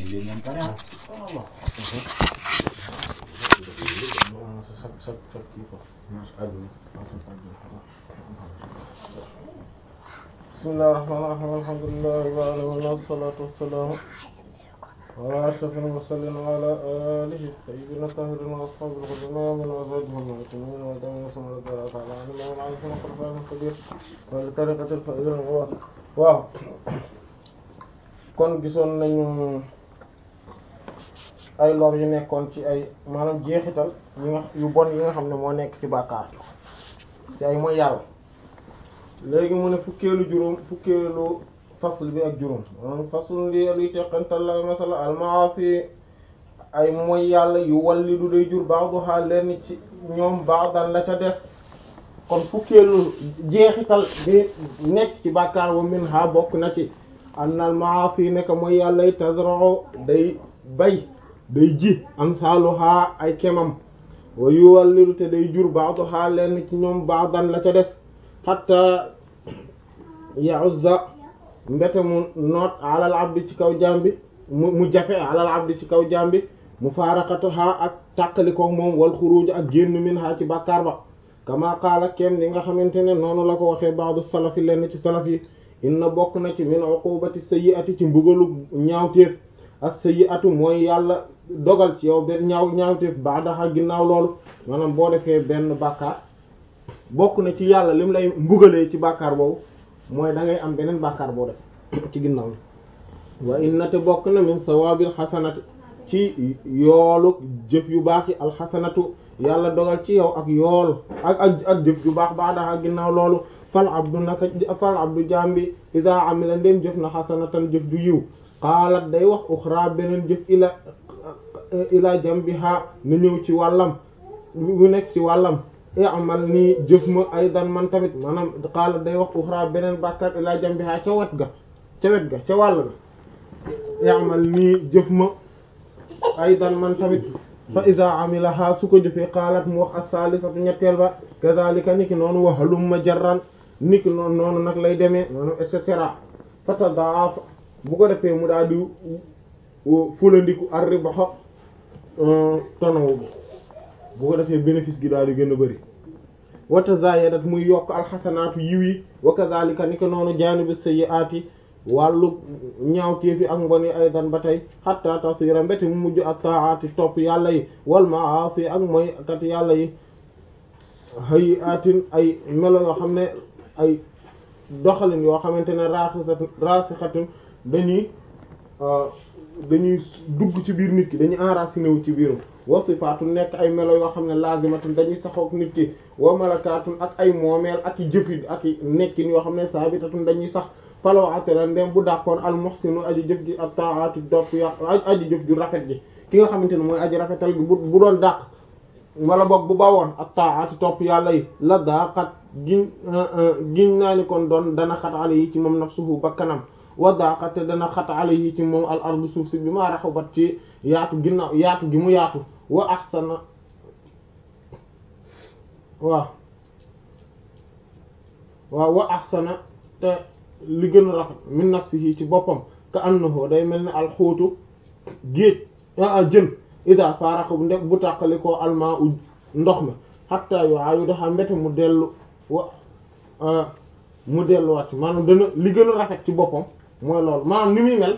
léegi ngeen pare ah. bismillahir rahmanir rahim alhamdulillahi rabbil alamin wassalatu wassalamu ala ashrafil mursalin wa ala alihi tayyibin tahirin wa ashabil khudam wa azwajihim al-mu'minin wa dawina sallallahu ta'ala anhum wa ala alihi wa sahbihi kabir wa li tariqatil faizin waaw kon gisoon nañu ay lor yu nekkoon ci ay maanaam jeexital yi nga yu bon yi nga xam ne moo nekk ci bàkkaar ci ay mooy yàlla léegi mu ne fukkeelu juróom fukkeelu fasl bi ak juróom maanaam fasl li luy teqantal la masala almaasi ay mooy yàlla yu walli du day jur ba'daha lenn ci ñoom ba'dan la ca des kon fukkeelu jeexital bi nekk ci bàkkaar wa min ha bokk na ci annal maasi nekk mooy yàlla yi tazra'u day bay day ji amsaluha ay kemam wa yuwallidu te day jur ba'daha lenn ci ñoom ba'dan la ca des hatta ya'uzza mbete mu noot alal abdi ci kaw jambi mu mu jafe alal abdi ci kaw jambi mu faaraqatuha ak tàqalikoo moom wal xuruj ak génn minha ci bàkkaar ba kama qaala kem li nga xamante ne noonu la ko waxee ba'du salafi lenn ci salaf yi inna bokk na ci min uqubati sayyi'ati ci mbugalu ñaawteef as-sayyi'atu mooy yàlla dogal ci yow benn ñaaw ñaawteef ba'daha ginnaaw loolu maanaam boo defee benn bàkkaar bokk na ci yàlla lim lay mbugalee ci bàkkaar boobu mooy da ngay am beneen bàkkaar boo def ci ginnaaw wa inna te bokk na min sawabil xasanati ci yoolu jëf yu baax yi alxasanatu yàlla dogal ci yow ak yool ak ak ak jëf yu baax ba'daha ginnaaw loolu fal abdu naka fal abdu jambi ida amila ndem jëf na xasanatan jëf ju yiw qaalat day wax uxra beneen jëf ila ila jambiha na ñëw ci wàllam bu nekk ci wàllam amal nii jëf ma aydan man tamit maanaam qaalat day wax uxra beneen bàkkaar ila jambiha ca wet ga ca wet ga ca wàll ga amal nii jëf ma aydan man tamit fa ida amilaha su ko jëfee qaalat mu wax as-salisatu ñetteel ba kazalika niki noonu wa halumma jarran niki noonu noonu nag lay demee noonu et cetera fa tadaaf bu ko defee mu daal di fulandiku ar-ribha tonawu bi bu ko defee bénéfice gi daal di gën a bëri wa tazayadat muy yokk alxasanaatu yiw yi wa kazalika niki noonu jaanibu sayyi'aati wàllu ñaawteefi ak mbon yi aydan ba tey hatta tasira mbéti mu mujj ak taati topp yàlla yi wal maasi ak mooy kat yàlla yi hayiatin ay melo yoo xam ne ay doxalin yoo xamante ne raasixatun raasixatun dañuy dañuy dugg ci biir nit ki dañuy enraciné wu ci biiram wa sifaatu nekk ay melo yoo xam ne lazimatun dañuy saxook nit ki wa malakaatun ak ay moomeel ak i jëfin ak i nekkin yoo xam ne saabitatun dañuy sax falaw atela ndem bu dàqoon al muhsinu aji jëf ji ak taati dopp ya aji jëf ju rafet ji ki nga xamante ne mooy aji rafetal gi bu bu doon dàq wala boog bu bawoon ak taati topp yàlla yi la daa xat giñ giñ naa ni kon doon dana xat ale yi ci moom nafsuhu bakkanam wa daa xat te dana xat ale yi ci moom al ardu suuf si bi ma raxabat ci yaatu ginnaaw yaatu gi mu yaatu wa ahsana waaw waaw wa ahsana te li gën a rafet min nafsihi ci boppam ka annahu day mel ni alxóotu géej a jën ida faaraxa bu ndek bu tàqali koo almaa u ndox mi xatta yo ayu daxa mbete mu dellu wa mu delluwaat maanaam dana li gën a rafet ci boppam mooy loolu maanaam ni muy mel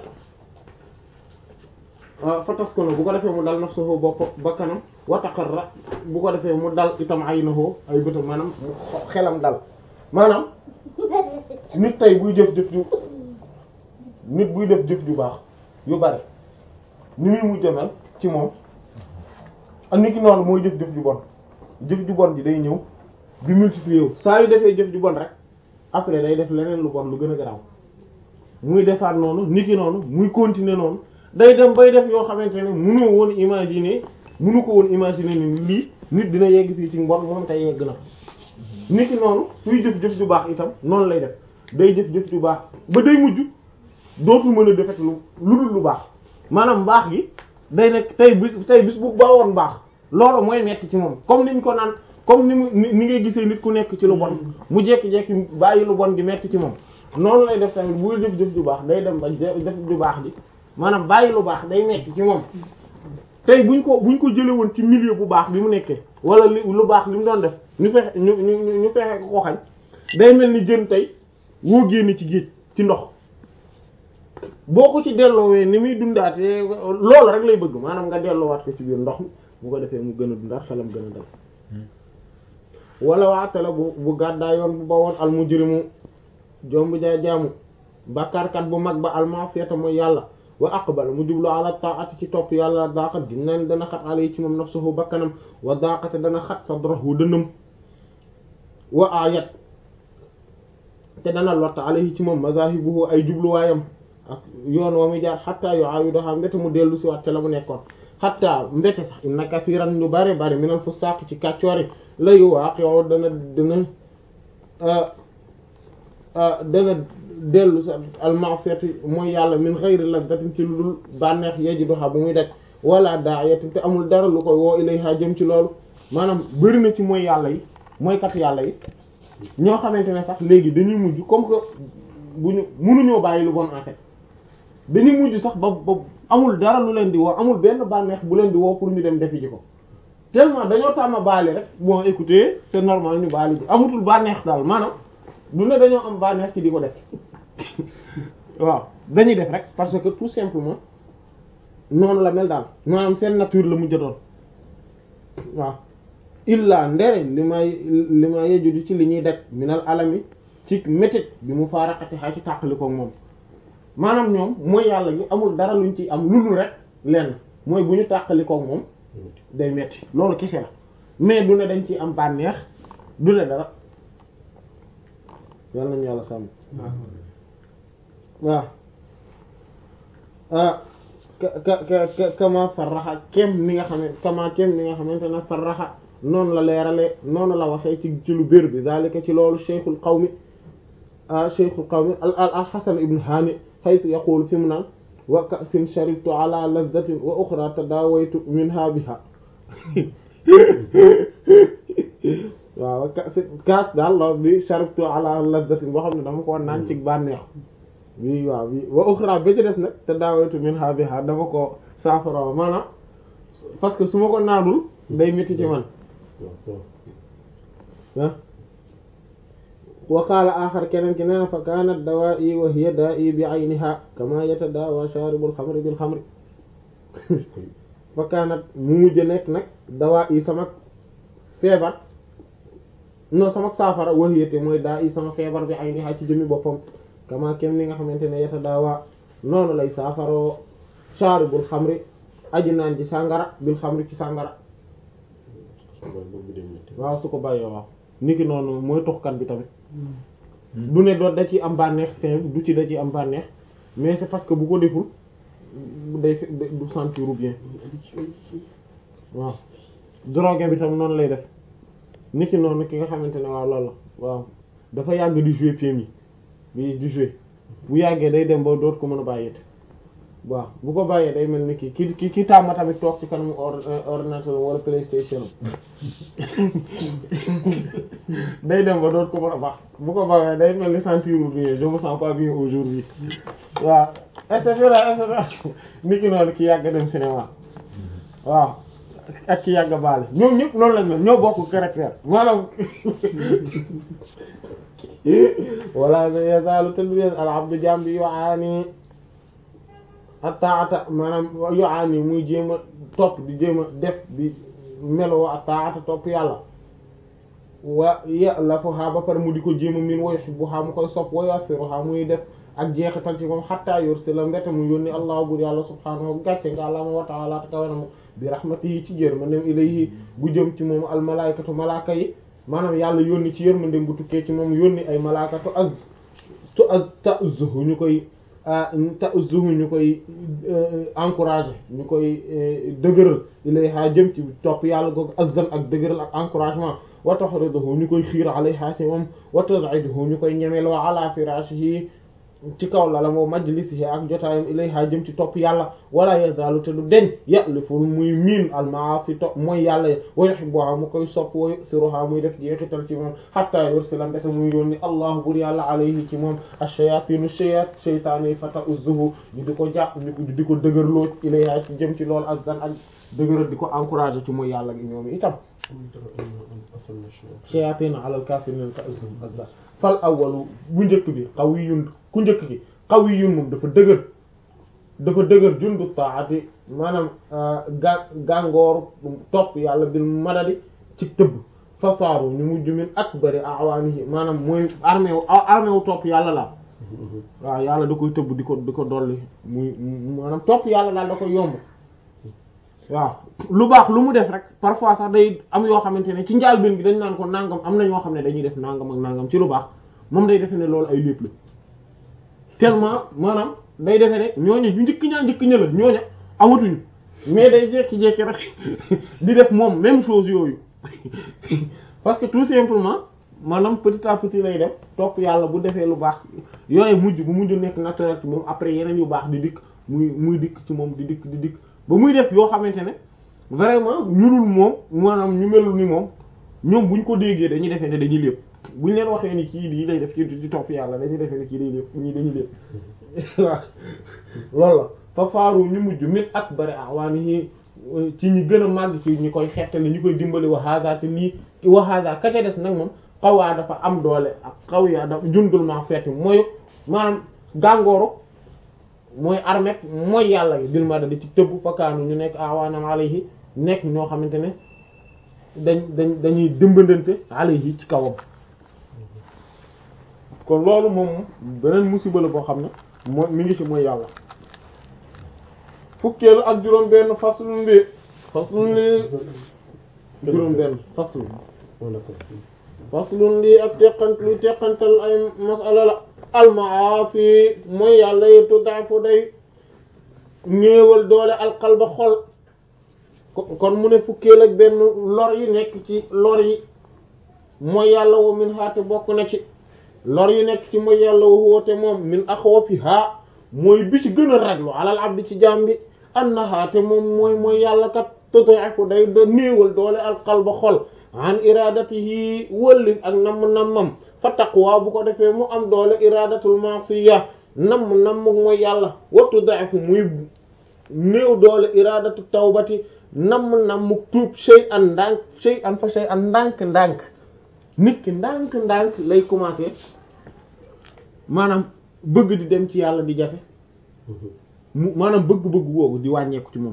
fa tas ko na bu ko defee mu dal nafsuhu bopp bakkanam wa taqarra bu ko defee mu dal itam aynahu ay bëtam maanaam xelam dal maanaam nit tey buy jëf jëf ju nit buy def jëf ju baax yu bari ni muy mujj mel ci moom ak nit ki noonu mooy jëf jëf ju bon jëf ju bon ji day ñëw di multiplier wu saa yu defee jëf ju bon rek après day def leneen lu bon lu gën a garaaw muy defaat noonu nit ki noonu muy continuer noonu day dem bay def yoo xamante ne munu woon imaginer munu ko woon imaginer ni lii nit dina yegg fii ci mbon moom tey yegg na nit ki noonu suy jëf jëf ju baax itam noonu lay def day jëf jëf ju baax ba day mujj dootul mën a defet lu lu dul lu baax maanaam mbaax gi day nekk tey bis tey bis bu baawoon baax loolu mooy metti ci moom comme niñ ko naan comme ni mu ni ngay gisee nit ku nekk ci lu bon mu jekki-jekki bàyyi lu bon gi metti ci moom noonu lay def tamit buy jëf jëf ju baax day dem ba jëf ju baax ji maanaam bàyyi lu baax day metti ci moom tey buñ ko buñ ko jële woon ci milieu bu baax bi mu nekkee wala li lu baax li mu doon def ñu fexe ñu ñu ñu fexe ko ko xañ day mel ni jën tey woo génn ci géej ci ndox boo ko ci delloowee ni muy dundaatee loolu rek lay bëgg maanaam nga delloowaat ko ci biir ndox mi bu ko defee mu gën a dundaat xelam gën a dal wala waatala bu bu gàddaa yoon bu bawoon al mujrimu jomb jaa jaamu bàkkaarkat bu mag ba almasiyata mooy yàlla wa aqbal mu jublu ala taati ci topp yàlla daqat gis naa ni dana xat ala yi ci moom nafsuhu bakkanam wa daqate dana xat sadrahu dënnam wa ayat te dana lotta alayhi ci moom mazahibuhu ay jubluwaayam ak yoon wa muy jaar xatta yu aayu doxaa mbete mu dellu si waat te la mu nekkoon xatta mbete sax inna kathiran ñu bare bare minal fusaq ci kàccoori la yu waaqi'u dana dana dana dellu sa almasiyati mooy yàlla min ghayri lazzatin ci lu dul bànneex yeji doxaa bu muy daj wala daayatin te amul dara lu koy woo ilayha jëm ci loolu maanaam bëri na ci mooy yàlla yi mooy kat yàlla yi ñoo xamante ne sax léegi dañuy mujj comme que bu ñu mënuñoo bàyyi lu bon en fait dañuy mujj sax ba ba amul dara lu leen di woo amul benn bànneex bu leen di woo pour ñu dem defi ji ko tellement dañoo tàmm baali rek bon écoutez c'est normal ñu baali ji amatul bànneex daal maanaam du ne dañoo am bànneex ci di ko def waaw dañuy def rek parce que tout simplement noonu la mel daal maanaam seen nature la mujj doon waaw illa ndere li may li ma yejudu ci li ñuy daj minal alami ci métit bi mu faaraqati xay ci tàqalikoo moom maanaam ñoom mooy yàlla gi amul dara luñ ci am lulu rek lenn mooy bu ñu tàqalikoo moom day metti loolu kese la mais du ne dañ ci am bànneex du ne dara yàlla nañu yàlla sàmm waaw ah ka ka ka kama sarraxa kem ni nga xam ne kama kem ni nga xamante ne sarraxa noonu la leerale noonu la waxee ci ci lu bér bi zalika ci loolu cheikhul qawmi ah cheikhul qawmi al al al hasan ibn hani haythu yaqulu fi mu naan wa ka'sin sharibtu ala lazzatin wa ukhra tadawaytu minha biha waaw ka'sin kaas daal la bi sharibtu ala lazzatin boo xam ne dama ko naan ci bànneex bi waaw bi wa ukhra ba ci des nag tadawaytu minha biha dama ko saafara maanaam parce que su ma ko naanul day métti ci man ah wa qaala axar keneen ki nee na fa kaanat dawaa'i wa hiya daa'i bi ayniha kama yatadaawa shaaribul xamri bil xamri fa kaanat mu mujj nekk nag dawaa'i sama feebar non sama saafara wa hiya te mooy daa'i sama feebar bi ayniha ci jëmmi boppam kama kem ni nga xamante ne yatadaawa noonu lay saafaroo shaaribul xamri aji naan ci sàngara bil xamri ci sàngara waaw su ko bàyyee waaw niki noonu mooy toxkat bi tamit du ne doot da ci am bànneex fin du ci da ci am bànneex mais c'est parce que bu ko deful day du sentir bien waaw drogue bi tam noonu lay def niki noonu ki nga xamante ne waaw loolu la waaw dafa yàgg di jouer PMI bi di jouer bu yàggee day dem ba doot ko mën a bàyyeete waaw bu ko bàyyee day mel ni ki ki ki ki tàmm tamit toog ci kanamu ordinateur wala PlayStation day dem ba doot ko mën a baax bu ko bàyyee day mel ni sentir bien je me sens pas bien aujourd'hui waaw et cetera et cetera nit ki noonu ki yàgg dem cinéma waaw ak ki yàgg baale ñoom ñëpp noonu lañ mel ñoo bokk caractère maanaam wala yazaalu tadbir al abdu jaam bi yu'aani attaata maanaam yu'aani muy jéem a topp di jéem a def di meloo attaata topp yàlla wa ya'lafuha ba pare mu di ko jéem a min wa yuhibbuha mu koy sopp wa yu'athiruha muy def ak jeexital ci moom hatta yursila mbete mu yónni allah bur yàlla subhaanahu gàcce nga àllama wa ta'ala kawe na mu bi rahmatihi ci yërmandem ilayhi bu jëm ci moom al malaykatu malaaka yi maanaam yàlla yónni ci yërmandem bu tukkee ci moom yónni ay malaakatu az tu az ta'uzzuhu ñu koy ta'uzzuhu ñu koy encourager ñu koy dëgëral ilayha jëm ci topp yàlla googu azzan ak dëgëral ak encouragement wa tahriduhu ñu koy xiir alayha ci moom wa taz'iduhu ñu koy ñemeloo ala firashihi ci kaw la la moo majlisihi ak jotaayam ilayha jëm ci topp yàlla wala yazalu te du deñ ya'lifu muy miin almaasi topp mooy yàlla y wa yuhibbuha mu koy sopp wa yusiruha muy def jeexital ci moom hatta yursila mbete muy yónni allahu bur yàlla alayhi ci moom ash-shayatinu shayat shaytaan yi fata uzzuhu ñu di ko jàpp ñu di ko dëgërloo ilayha ci jëm ci loolu ak dan ak dëgëral di ko encourager ci mooy yàlla gi ñoom itam shayatin ala al-kafirin ka uzzuhum azza fal awwalu bu njëkk bi qawiyyun ku njëkk gi qawiyyun moom dafa dëgër dafa dëgër jundu taati maanaam ga gàngoor topp yàlla bil madadi ci tëbb fasaaru ñu mujj min akbari awaanihi maanaam mooy armée wu armée wu topp yàlla la waaw yàlla da koy tëbb di ko di ko dolli muy maanaam topp yàlla daal da koy yomb waaw lu baax lu mu def rek parfois sax day am yoo xamante ne ci njaalbeen gi dañ naan ko nangam am na ñoo xam ne dañuy def nangam ak nangam ci lu baax moom day defe ne loolu ay lépp la tellement maanaam day defe ne ñooñu ñu njëkk ñaa njëkk ña la ñooña amatuñu mais day jékki-jékki rek di def moom même chose yooyu parce que tout simplement maanaam petit à petit lay def topp yàlla bu defee lu baax yooyu mujj bu mujj nekk naturel ci moom après yeneen yu baax di dikk muy muy dikk ci moom di dikk di dikk ba muy def yoo xamante ne vraiment ñurul moom maanaam ñu melul ni moom ñoom buñ ko déggee dañuy defee ne dañuy lépp buñ leen waxee ni kii lii lay def ci di topp yàlla dañuy defee ne kii day lépp ñii dañuy lépp waaw loolu la fa faaru ñu mujj mit ak bari awaani ci ñi gën a màgg ci ñi koy xettali ñu koy dimbali wa hada te lii wa hada ka ca des nag moom xawaa dafa am doole ak xaw yaa dafa jundul maa feeti mooy maanaam gàngooru mooy armet mooy yàlla gi bil ma da di ci tëbb fakkaanu ñu nekk awaanam alayhi nekk ñoo xamante ne dañ dañ dañuy dimbandante alayhi ci kawam kon loolu moom beneen musiba la boo xam ne moo mi ngi ci mooy yàlla fukkeelu ak juróom benn faslun li faslun li juróom benn faslun faslun lii ak teqant luy teqantal ay masala la almaasi mooy yàlla yi tuddafu day néewal doole alqalba xol kon mu ne fukkeel ak benn lor yi nekk ci lor yi mooy yàlla wa min haate bokk na ci lor yi nekk ci mooy yàlla wa woote moom min axwafiha mooy bi ci gën a raglu alal abdi ci jaam bi annaha te moom mooy mooy yàlla kat tuddafu day da néewal doole alqalba xol an iradatihi wëllif ak namm-nammam fa taqwa bu ko defee mu am doole iradatul ma'siya namm-namm mooy yàlla wattu da'fu muy néew doole iradatu tawbati namm-namm tuub shay'an ndànk shay'an fa shay'an ndànk-ndànk nit ki ndànk-ndànk lay commencer maanaam bëgg di dem ci yàlla di jafe mu maanaam bëgg-bëgg boobu di wàññeeku ci moom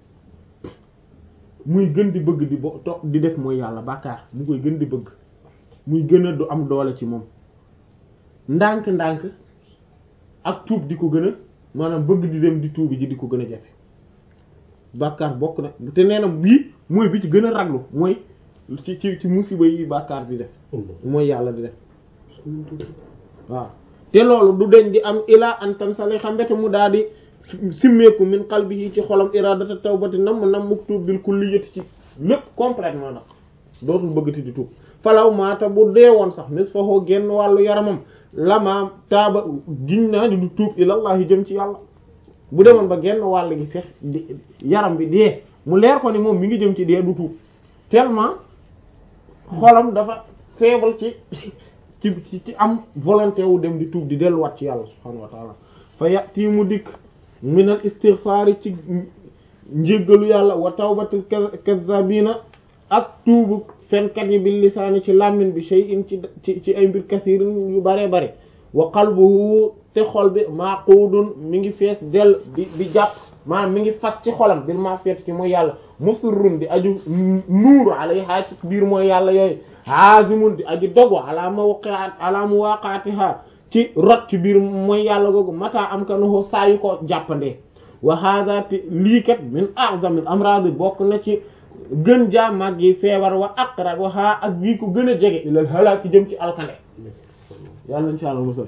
muy gën di bëgg di bo to di def mooy yàlla bàkkaar mu koy gën di bëgg muy gën a du am doole ci moom ndànk-ndànk ak tuub di ko gën a maanaam bëgg di dem di tuubi ji di ko gën a jafe bàkkaar bokk na te nee na bii mooy bi ci gën a raglu mooy ci ci ci musiba yi bàkkaar di def mooy yàlla di def waaw te loolu du deñ di am ilaa an tan sali xam mbete mu daal di simmeeku min qalbihi ci xolam iradata tawbati nam nam mu tuub bil kulliyati ci lépp complètement nag dootul bëggati di tuub falaw maata bu dee woon sax mis fahoo génn wàllu yaramam lama taaba giñ naa ni du tuub ilallahi jëm ci yàlla bu demoon ba genn wàll gi fex yaram bi dee mu leer ko ni moom mi ngi jëm ci dee du tuub tellement xolam dafa faible ci ci ci am volonté wu dem di tuub di delluwaat ci yàlla subhanahu wa ta'ala fa yati mu dikk minal istighfari ci njéggalu yàlla wa tawbatil kazzabina ak tuubu fenkat yi bil lisaani ci làmmin bi shay'in ci ci ci ay mbir kasirin yu bare bare wa qalbuhu te xol bi maqudun mi ngi fees del di di jàpp maanaam mi ngi fas ci xolam bil ma feet ci mooy yàlla musirrun di aju nuuru alayha ci biir mooy yàlla yooyu hazimun di aju dogo ala mawqi'at ala muwaqatiha ci rot ci biir mooy yàlla googu mata am kanuhu saa yu ko jàppandee wa hada te lii kat min a'zamil amrad bokk na ci gën jaa mag yi feebar wa aqrab wa ha ak bii ko gën a jege ilal halaki jëm ci alkande yàlla insha Allah musal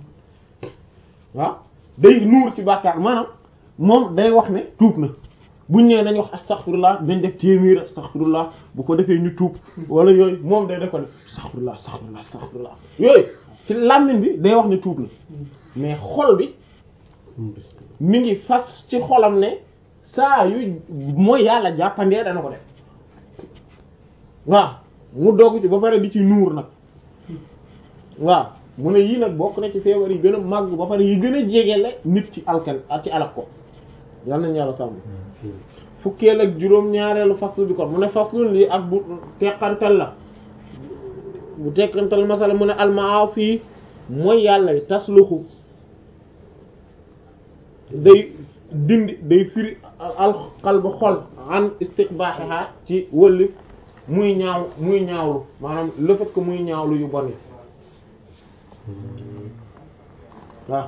waaw day nuur ci bàkkaar maanaam moom day wax ne tuub na buñ nee nañ wax astaghfirullah dañ def téeméer astaghfirullah bu ko defee ñu tuub wala yooyu moom day def ko ne astaghfirullah astaghfirullah astaghfirullah yooyu ci làmmiñ bi day wax ne tuub la mais xol bi mi ngi fas ci xolam ne saa yu mooy yàlla jàppandee dana ko def waaw mu doog ci ba pare di ci nuur nag waaw mu ne yii nag bokk na ci feebar yi gën a màgg ba pare yi gën a jegele nit ci alkan ci alak ko yal nañu yàlla sàmm fukkeel ak juróom ñaareelu fasl bi kon mu ne faslun lii ak bu teqantal la bu teqantal masala mu ne almaasi mooy yàlla tasluxu day dindi day firi al qalb xol an istiqbaaxiha ci wëlli muy ñaaw muy ñaawlu maanaam le fait que muy ñaawlu yu bon yi waaw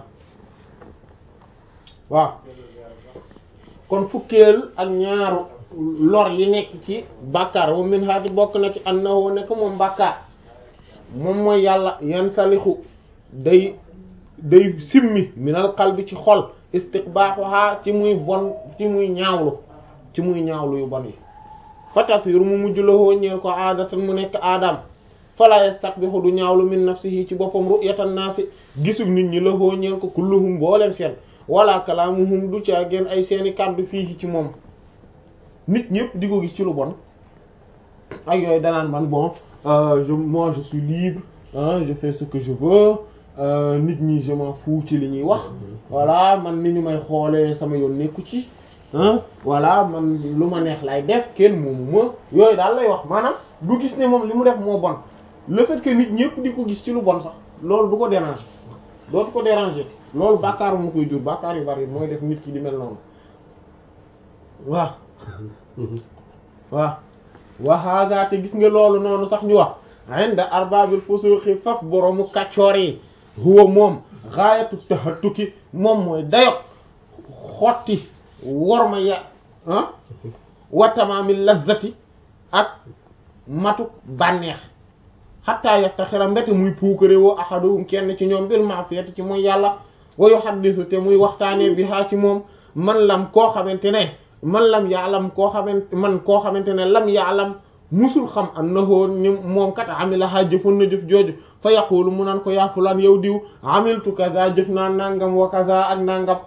waaw kon fukkeel ak ñaaru lor yi nekk ci bàkkaar wa min haati bokk na ci annahu nekk moom bàkkaar moom mooy yàlla yan salixu day day simmi minal qalbi ci xol istiqbaaxuha ci muy bon ci muy ñaawlu ci muy ñaawlu yu bon yi fa tasir mu mujj la hoo ñeel ko aadatan mu nekk aadam fala yastaqbihu du ñaawlu min nafsihi ci boppam ru'yatan naasi gisub nit ñi la hoo ñeel ko kulluhum booleen seen wala kalaamuhum du caa génn ay seeni kàddu fii ci moom nit ñëpp di ko gis ci lu bon ak yooyu danaan man bon je moi je suis libre hein, je fais ce que je veux nit ñi je m'en fous ci li ñuy wax voilà man ni ñu may xoolee sama yoon nekku ci ah voilà man lu ma neex lay def kenn moomu ma yooyu daal lay wax maanaam du gis ne moom li mu def moo bon le fait que nit ñëpp di ko gis ci lu bon sax loolu du ko déranger dootu ko déranger loolu bàkkaar mu koy jur bàkkaar yu bari mooy def nit ki di mel noonu waaw waaw wa hada te gis nga loolu noonu sax ñu wax inda arbabil fusuqi faf boroomu kaccoor yi huwa moom gaayatu tahattuki moom mooy dayo xotti worma ya ah wa tamaami lazzati ak matuk bànneex xatta yaftaxira mbete muy puukare woo ahaduhum kenn ci ñoom bil ma'siyati ci mooy yàlla wa yuhaddisu te muy waxtaanee bi haa ci moom man lam koo xamante ne man lam yaalam koo xamante man koo xamante ne lam yaalam musul xam annahu ni moom kat amilaha jëfoon na jëf jooju fa yaqulu mu naan ko yaa fulaan yow diw amiltu kaza jëf naa nangam wa kaza ak nangam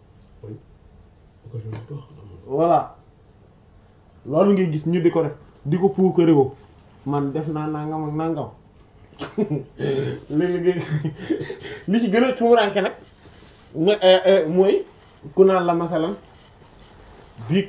voilà loolu ngay gis ñu di ko def di ko puukare woo man def naa nangam ak nangam léegi li ci gën a tuuranke nag mooy mooy ku naan la masalan biig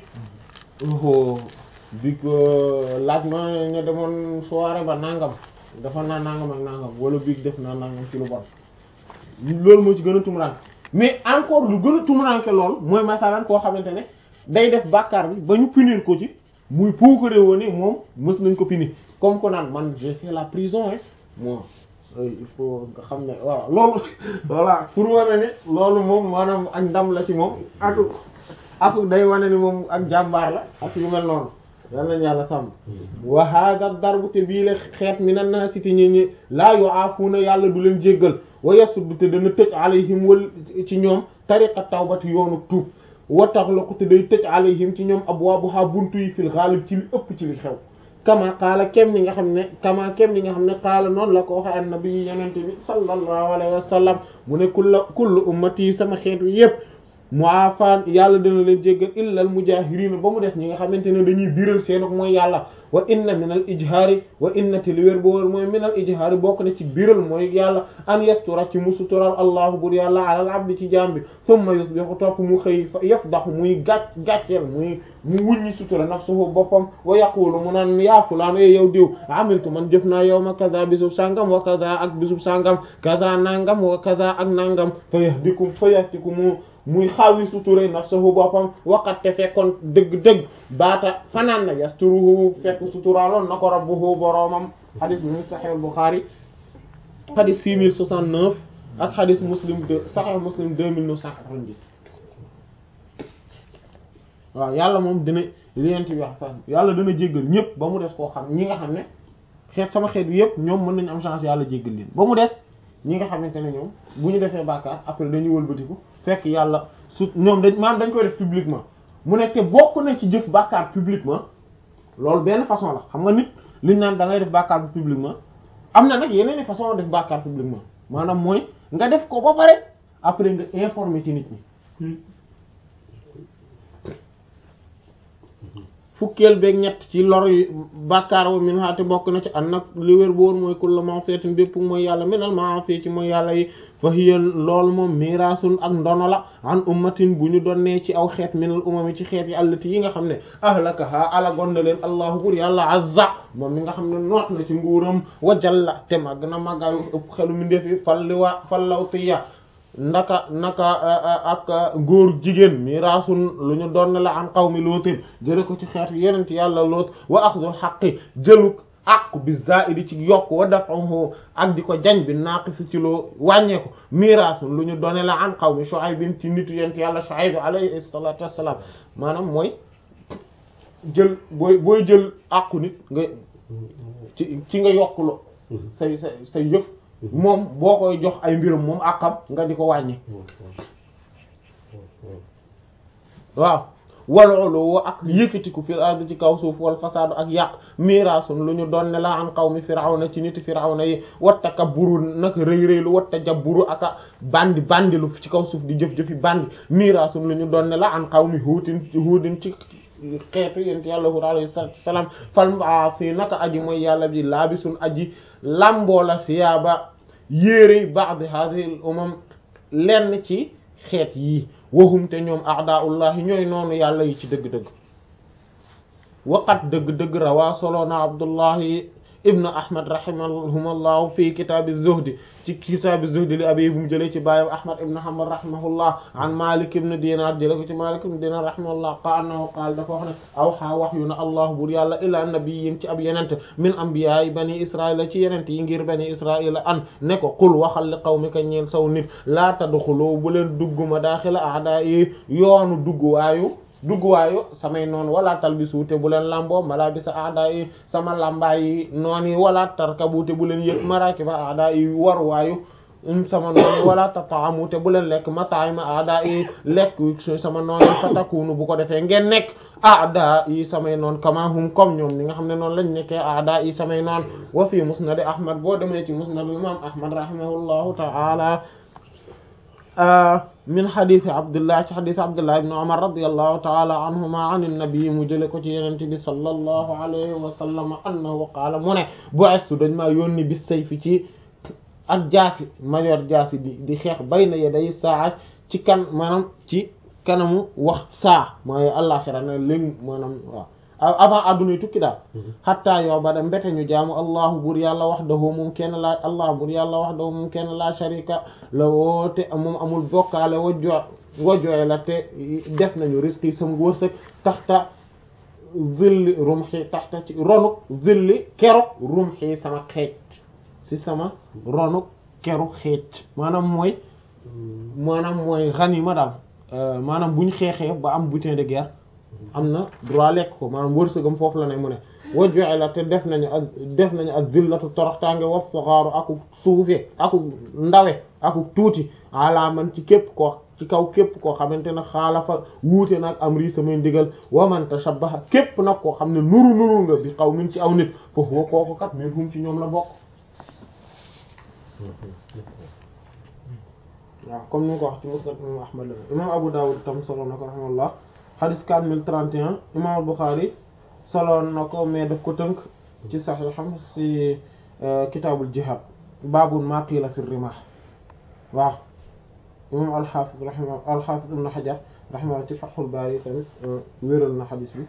biig laaj ma ña demoon soirée ba nangam dafa naa nangam ak nangam wala biig def naa nangam ci lu bon loolu moo ci gën a tumuranke mais encore lu gën a tumuranke lool mooy masalan koo xamante ne day def bàkkaar bi ba ñu punir ko ci muy puukare woo ni moom mës nañ ko punir comme ko naan man j'ai fait la prison hein moi il faut nga xam ne waaw loolu voilà pour wane ni loolu moom maanaam ak ndam la ci moom ak ak day wane ni moom ak jàmbaar la ak yu mel noonu yal nañu yàlla sàmm wa hada darbu te bii la xeet mi nan naa siti ñi ñi laa yu aafuuna yàlla du leen jéggal wa yasuddu te dana tëj alayhim wal ci ñoom tariqa tawbati yoonu tuub wa taxlaqu te day tëj alayhim ci ñoom abwaabuha buntu yi fil ghalib ci li ëpp ci li xew kama qaala kem ni nga xam ne kama kem ni nga xam ne qaala noonu la ko waxe annabi yenente bi sallallahu alayhi wa sallam mu ne kulla kullu ummati sama xeet wi yépp mu'afaan yàlla dana leen jéggal illa al mujahirina ba mu des ñi nga xamante ne dañuy biral seenok mooy yàlla wa inna min al ijhaari wa inna te li wér bo wér mooy min al ijhaari bokk na ci biral mooy yàlla an yastura ci mu sutural allahu bur yàlla alal abdi ci jaam bi thumma yusbihu topp mu xëy yafdahu muy gàc gàcceel muy mu wuññi sutura nafsuhu boppam wa yaqulu mu naan yaa fulaan e yow diw amiltu man jëf naa yow ma kaza bisub sangam wa kaza ak bisub sangam kaza nangam wa kaza ak nangam fa yahdikum fa yahdikum muy xaawi suturé nafsuhu boppam waqat te fekkoon dëgg-dëgg baata fanaan na yasturuhu fekk suturaaloon na ko rabbuhu boroomam hadis mu sahih Bukhari hadis 6069 ak hadis muslim de sahih muslim 2990 waaw yàlla moom dina lienti bi wax sax yàlla dana jéggal ñëpp ba mu des koo xam ñi nga xam ne xeet sama xeet bi yëpp ñoom mën nañu am chance yàlla jéggal leen ba mu des ñi nga xamante ne ñoom bu ñu defee bàkkaar après dañuy wëlbatiku fekk yàlla su ñoom dañ maanaam dañ koy def publiquement mu ne te bokk na ci jëf bàkkaar publiquement loolu benn façon la xam nga nit liñ naan da ngay def bàkkaar bi publiquement am na nag yeneen i façon def bàkkaar publiquement maanaam mooy nga def ko ba pare après nga informer ci nit ñi fukkeel beeg ñett ci lor yi bàkkaar wa min haate bokk na ci an nag li wér bu woon mooy kullu ma'siyatin bépp mooy yàlla minal ma'asi ci mooy yàlla yi fa hiya loolu moom miraasun ak ndono la an ummatin bu ñu donnee ci aw xeet minal umami ci xeet yi allati yi nga xam ne ahlakaha alagon na leen allahu bur yàlla azza moom mi nga xam ne noot na ci nguuram wa jalla te màgg na màggaayu ëpp xelu mi ndefi fal li wa fallawtiya ndaka naka ak góor jigéen miraasun lu ñu doon la am qawmi lootin jële ko ci xeetu yenent yàlla loot wa axdul xaqi jëluk àqu bi zaidi ci yokk wa dafahu ak di ko jañ bi naaqisi ci loo wàññeeku miraasun lu ñu doone la an qawmi Shuaybin ci nitu yent yàlla Shuayb alayhi salatu wassalam maanaam mooy jël booy booy jël àqu nit nga ci ci nga yokk lo say say say yëf moom boo koy jox ay mbiram moom àqam nga di ko wàññi waaw waloolu woo ak yëkkatiku fil ardi ci kaw suuf wal fasaadu ak yàq miraasun lu ñu doon ne la an qawmi firawna ci niti firawna yi wat takabburu nag rëy rëylu wat tajabburu aka bandi bandilu ci kaw suuf di jëf-jëfi bandi miraasun lu ñu doon ne la an qawmi huutin huudin ci xeetu yent yàlla Huud alayhi salaam fal maasi naka aji mooy yàlla bi laabisun aji lamboo la siyaaba yéere ba'd hadhihi al umam lenn ci xeet yii wahum te ñoom a'da'ullahi ñooy noonu yàlla yi ci dëgg-dëgg waqat dëgg-dëgg rawaa soloona abdullahi ibnu ahmad rahimahumullahu fi kitaabi zuhdi ci kitaabi zuhdi li abi bu mu jëlee ci baayam ahmad ibnu hanbal rahimahullah an malik ibnu dinar jëlee ko ci malik ibnu dinar rahimahullah qa annahu qaal dafa wax ne awxa wax yu na allah bur yàlla ila nabiyyin ci ab yenente min anbiya'i bani israila ci yenente yi ngir bani israila an ne ko qul waxal li qawmika ñeel saw nit laa tadxulu bu leen dugg madaaxila a'da'i yoonu dugg waayu dugguwaayu samay noonu wala talbisu te bu leen lamboo malabisa aada yi sama lambaay yi noon yi wala tarkabu te bu leen yëg marakiba aada yi waruwaayu sama noon yi wala tataamu te bu leen lekk mataayima aada yi lekk sama noon yi fatakunu bu ko defee ngeen nekk aada yi samay noon kama hum comme ñoom ni nga xam ne noonu lañ nekkee aada yi samay noon wa fi musnad ahmad boo demee ci musnad imam ahmad rahimahullahu ta'ala min xadisi abdullah ci xadisi abdullah ibn umar radiyallahu taala anhuma an nabi mu jële ko ci yenente bi sallallahu alayhi wa sallam annahu qaala mu ne bu'istu dañ maa yónni bis sayfi ci ak jaasi ma yor jaasi di di xeex bayna yaday saa ci kan maanaam ci kanamu wax saa mooy àllaxira ne léegi maanaam waaw avant adduna yi tukki daal xattaa yow ba da mbete ñu jaamu allahu bur yàlla wahdahu moom kenn laa allah bur yàlla wahdahu moom kenn laa sharika la woote moom amul bokkaale wajjo wajjooy la te def nañu risque yi sama wërsëg taxta zilli rumxi taxta ci ronuk zilli keruk rumxi sama xeej si sama ronuk keru xeej maanaam mooy maanaam mooy ganima daal maanaam buñ xeexee ba am butin de guerre am na droit lekk ko maanaam wërsëgam foofu la ne mu ne wajjoxe la te def nañu ak def nañu ak zillatu toroxtaange wa saxaaru aku suufe aku ndawe aku tuuti ala man ci képp koo ci kaw képp koo xamante ne xaalafa wuute nag am ri samay ndigal wa man tashabbaha képp nag koo xam ne nuru nuru nga bi xaw min ci aw nit foofu wa kooku kat min hum ci ñoom la bokk waaw comme ni nga ko wax ci musnad imam ahmad la imam abu dawud tam solo na ko rahimahullah xadis 4031 imam Bukhari soloon na ko mais daf ko tënk ci saxiixam ci kitaabul jihad baabun maa qiila fi rimah waaw imam alxaafis rahima alxaafis ibn Hajar rahimahullah ci Fathul Baari tamit wéral na xadis bi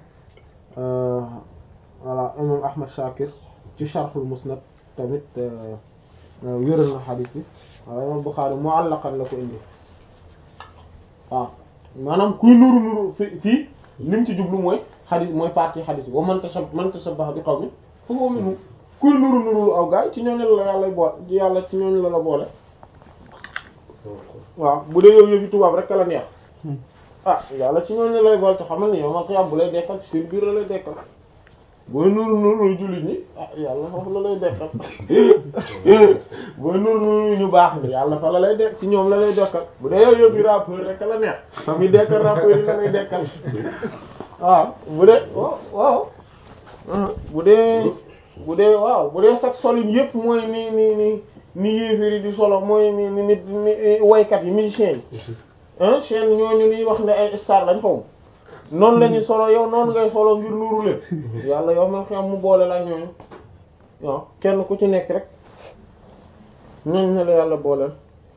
voilà imam Ahmad Shakir ci Sharhul Musnad tamit wéral na xadis bi waaw imam Bukhari mu'allaqan la ko indi waaw maanaam kuy nuru nuru fi fii lim ci jublu mooy xadis mooy partie xadis bi wa man tashabbaha man tashabbaha bi qawmin fa huwa minhum kuy nuru nuru aw gaay ci ñooñu la yàlla boole ci yàlla ci ñooñu la la boole waaw bu dee yow yëfi tubaab rek la neex ah yàlla ci ñooñu lay boole te xamal ni yow ma ko bu lay dekkal ci seen biir la lay dekkal booy nuru nuru jullit ñi ah yàlla foofu la lay dekkal booy nuru nuru ñu baax ni yàlla fa la lay dekk ci ñoom la lay dekkal bu dee yow yëpp rappeur rek la neex fa muy dekkal rappeur yi la lay dekkal waaw bu dee waaw waaw bu dee bu dee waaw bu dee sax solin yëpp mooy ni ni ni ni yéeféri di solo mooy ni ni nit ni waykat yi musiciens yi ah chaîne ñooñu liy wax ne ay star lañ xaw noonu la ñuy solo yow noonu ngay solo ngir nuuru leen yàlla yow man xam mu boole la ñooñu waaw kenn ku ci nekk rek ñooñu ne la yàlla booleel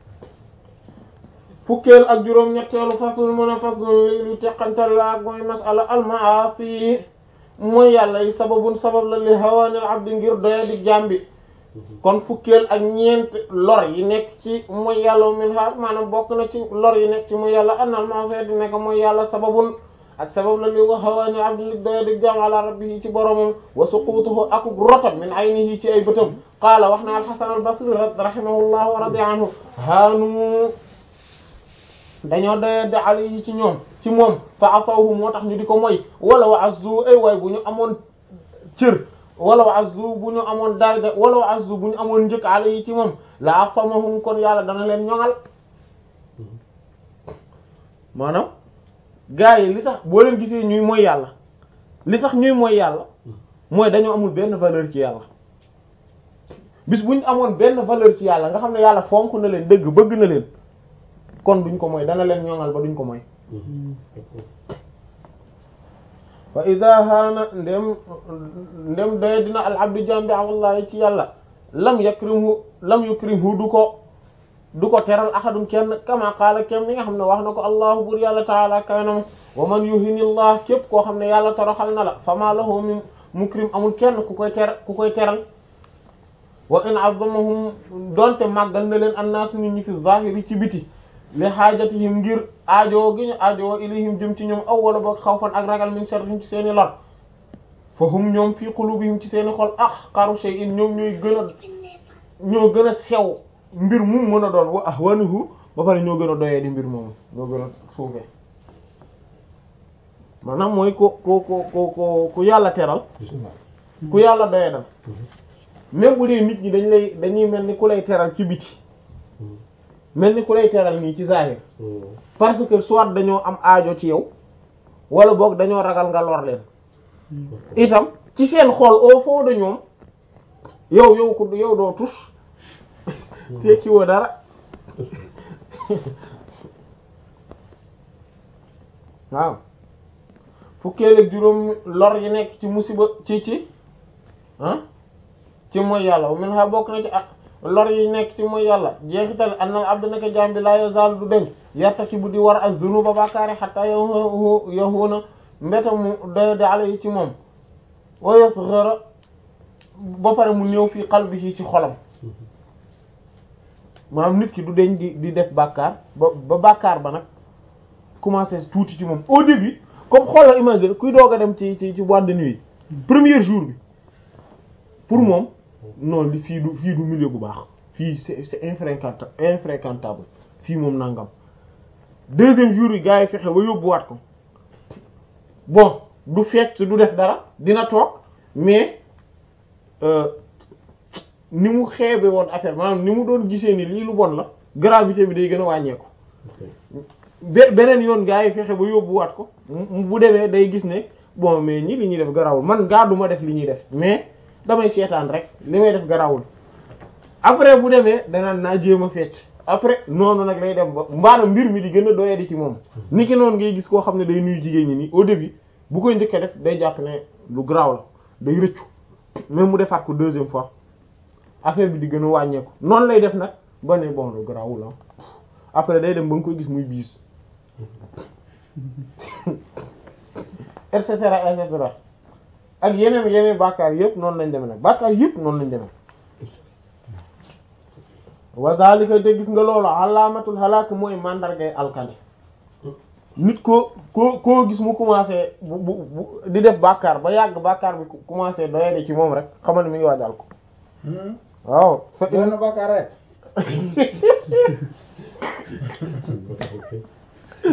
fukkeel ak juróom ñetteelu fasul mën a fasul li lu teqantal la ak mooy masala almaasi mooy yàlla yi sababun sabab la li hawaanil abdi ngir doya di jàmbi kon fukkeel ak ñeent lor yi nekk ci mooy yàlla min ha maanaam bokk na ci lor yi nekk ci mooy yàlla annal maasi di nekk mooy yàlla sababun ak sabab la li wa hawaanil abdi ngir doya di jàmm ala rabbihi ci boromam wa suqutuhu akuk rotam min aynihi ci ay bëtam qaala wax na alxasan albasri rahimahullah wa radi anhu haanu dañoo doye di ala yi ci ñoom ci moom fa asawhu moo tax ñu di ko moy wala wa azzu ay waay bu ñu amoon cër wala wa azzu bu ñu amoon daraja wala wa azzu bu ñu amoon njëkk ala yi ci moom la asamahum kon yàlla dana leen ñoŋal maanaam gaa yi li tax boo leen gisee ñuy mooy yàlla li tax ñuy mooy yàlla mooy dañoo amul benn valeur ci yàlla bis bu ñu amoon benn valeur ci yàlla nga xam ne yàlla fonk na leen dëgg bëgg na leen kon duñ ko mooy dana leen ñoŋal ba duñ ko mooy fa ida haana ndem ndem doye dina al abdu jambi wallahi ci yàlla lam yakrimhu lam yukrimhu du ko du ko teral ahadum kenn kama qaala kem ni nga xam ne wax na ko allahu bur yàlla taala kaynam wa man yuhinillah képp koo xam ne yàlla toroxal na la fama lahu min mukrim amul kenn ku koy ter ku koy teral wa in azzamahum donte màggal na leen annaasu nit ñi fi zahiri ci biti li xaajatihim ngir aajoo gi ñu aajoo ilayhim jëm ci ñoom aw wala boog xawfan ak ragal min sharrihim ci seeni lor fa hum ñoom fii qulubihim ci seeni xol ahqaru shay'in ñoom ñooy gën a ñoo gën a sew mbir mu mën a doon wa ahwanuhu ba pare ñoo gën a doyee di mbir moomu ñoo gën a suufee maanaam mooy ko ko ko ko ko ku yàlla teral ku yàlla doyee dal même bu dee nit ñi dañ lay dañuy mel ni ku lay teral ci biti mel ni ku lay teral nii ci zahir parce que soit dañoo am aajo ci yow wala boog dañoo ragal nga lor leen itam ci seen xol au fond de ñoom yow yow ko yow doo tus tekki woo dara waaw fukkeel ak juróom lor yi nekk ci musiba ci ci ah ci mooy yàlla min ha bokk na ci ak lor yi nekk ci mooy yàlla jeexital annal abdu naka jaam bi laa yazal du deñ yartaki bu di war ak zunuba bàkkaari xatta yow yowuna mbeta mu doy di ala yi ci moom wa yasghara ba pare mu néew fii qalbihi ci xolam maanaam nit ki du deñ di di def bàkkaar ba ba bàkkaar ba nag commencé tuuti ci moom au début comme xoolal imagine kuy doog a dem ci ci ci boîte de nuit premier jour bi pour moom non li fii du fii du milieu bu baax fii c'est c'est infréquentable infréquentable fii moom nangam deuxième jour yi gars yi fexe ba yóbbuwaat ko bon du fecc du def dara dina toog mais ni mu xeebe woon affaire maanaam ni mu doon gisee ni lii lu bon la gravité bi day gën a wàññeeku be beneen yoon gars yi fexe ba yóbbuwaat ko bu demee day gis ne bon mais ñi li ñuy def garawul man gaa duma def li ñuy def mais damay seetaan rek li may def garawul après bu demee danaan naa jéem a fecc après noonu nag lay dem ba mbaana mbir mi di gën a doyadi ci moom ni ki noonu ngay gis koo xam ne day nuyu jigéen ñi nii au début bu koy njëkk a def day jàpp ne lu garaaw la day rëccu même mu defaat ko deuxième fois affaire bi di gën a wàññeeku noonu lay def nag ba ne bon lu garaawul la après day dem ba nga koy gis muy biis et cetera et cetera ak yeneen yeneen bàkkaar yëpp noonu lañ demee nag bàkkaar yëpp noonu lañ demee wa zalika te gis nga loolu alaamatul halak mooy mandargay alkane nit ko koo koo gis mu commencé bu bu bu di def bàkkaar ba yàgg bàkkaar bi commencé doyade ci moom rek xamal ne mi ngi waajal ko waaw benn bàkkaar rek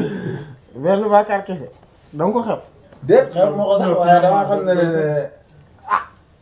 benn bàkkaar kese danga ko xeeb déet xew ma ko sax waaye dama xam ne ne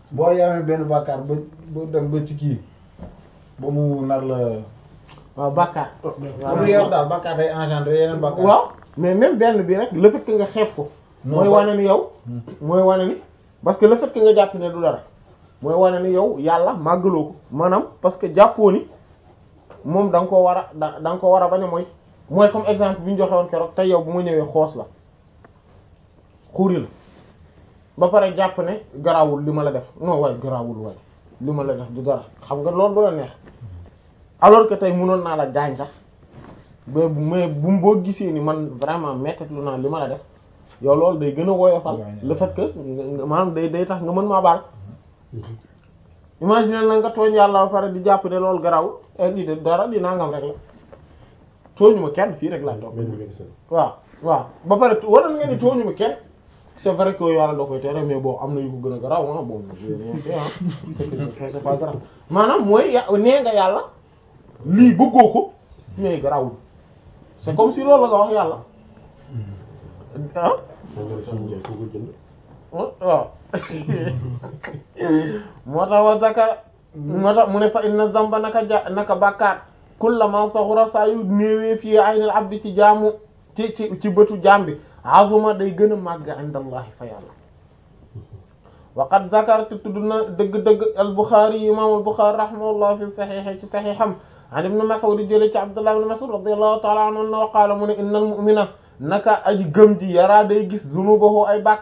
boo yamee benn bàkkaar ba ba dem ba ci kii ba mu nar la waaw bàkkaar ba mu yor daal bàkkaar day engendrer yeneen bàkkaar waaw mais même benn bi rek le fait que nga xeeb ko Non, mooy ba- wane ni yow mooy wane ni parce que le fait que nga jàpp ne du dara mooy wane ni yow yàlla màggaloo ko maanaam parce que jàppoo ni moom da nga koo war a da da nga ko war a bañ a mooy mooy comme exemple bi ñu joxe woon keroog tey yow bu ma ñëwee xoos la xuuri la ba pare jàpp ne garawul li ma la def non waaye garawul waaye li ma la def du dara xam nga loolu du la neex alors que tey mënoon naa la gaañ sax mais bu mais bu mu boo gisee ni man vraiment méttat lu naa li ma la def yow loolu day gën a woyofal le fait que nga- nga- maanaam day day tax nga mën maa baal imagine na nga tooñ yàlla ba pare di jàpp ne loolu garawul et lii de dara di nangam rek la tooñu ma kenn fii rek laa toog waaw waaw ba pare waroon nga ni tooñu ma kenn c'est vrai que yàlla da koy tere mais bon am na yu ko gën a garaaw ah bon j'ai rien fait ah c'est que je fais c'est pas grave maanaam mooy ya nee nga yàlla lii bëggoo ko mais garawul c'est comme si loolu la nga wax yàlla ah waaw moo tax wa zakar moo tax mu ne fa inna zamba naka ja naka bàkkaar kullama saxura saa yu néewee fii aynal abdi ci jaamu ci ci ci bëtu jaam bi azuma day gën a màgg indallahi fa yàlla waqad zakar te tudd na dëgg-dëgg al Bukhari yi imam al Bukhari rahimahullah fi saxiix ci saxiixam an ibn Mas'ud jële ci Abdullah ibn Mas'ud radiyallahu ta'ala anhu wa qaala mu ne innal mu'mina naka aji gëm ji yaraa day gis zunubahu ay bàkk